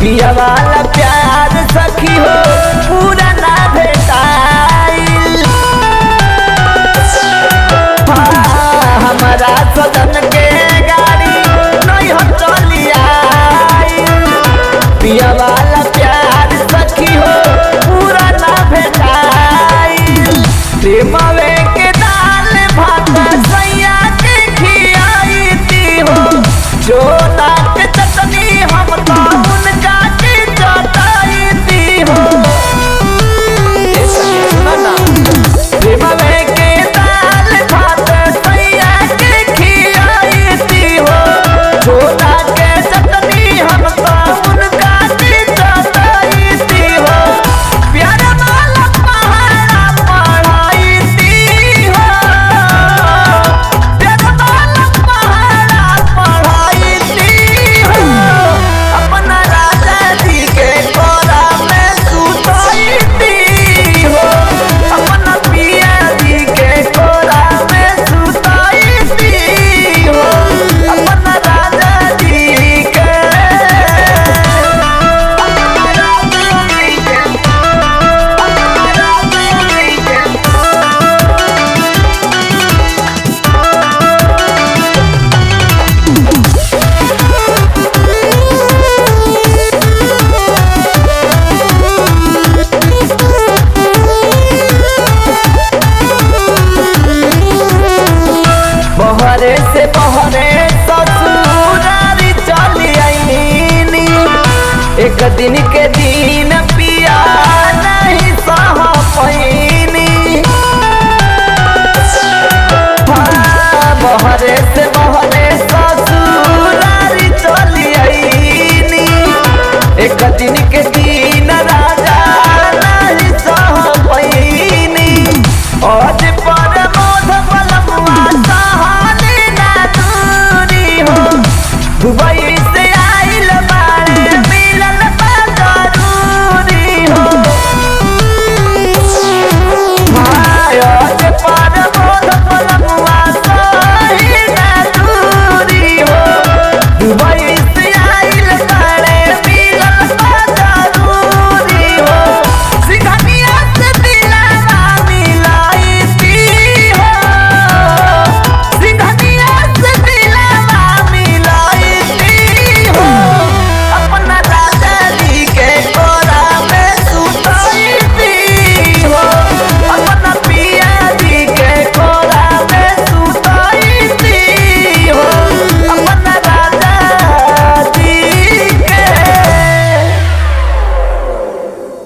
पिया वाला प्यार सखी हो पूरा ना भेटाइल हाँ, हमारा सदन के गाड़ी नहीं हम चली आइल पिया वाला प्यार सखी हो पूरा ना भेटाइल प्रेमवे के दाल भात सैया के खियाई दी हो जो नाक चटनी हम तो उनका के चटाई दी हो ए सखी सुनो ना प्रेमवे के दाल भात सैया के खियाई दी हो जो नाक चटनी हम तो उनका के चटाई दी हो प्यार वाला पहाड़ा पढ़ाई दी हो प्यार वाला पहाड़ा पढ़ाई दी हो अपना राजा जी के कोरा में सुताई दी हो अपना पिया जी के कोरा में सुताई दी हो अपना राजा जी के बहरे से बहरे ससुरारी चली आईनी एक दिन के दिन पिया नहीं सह पैनी हाँ, बहरे से बहरे ससुरारी चली आईनी एक दिन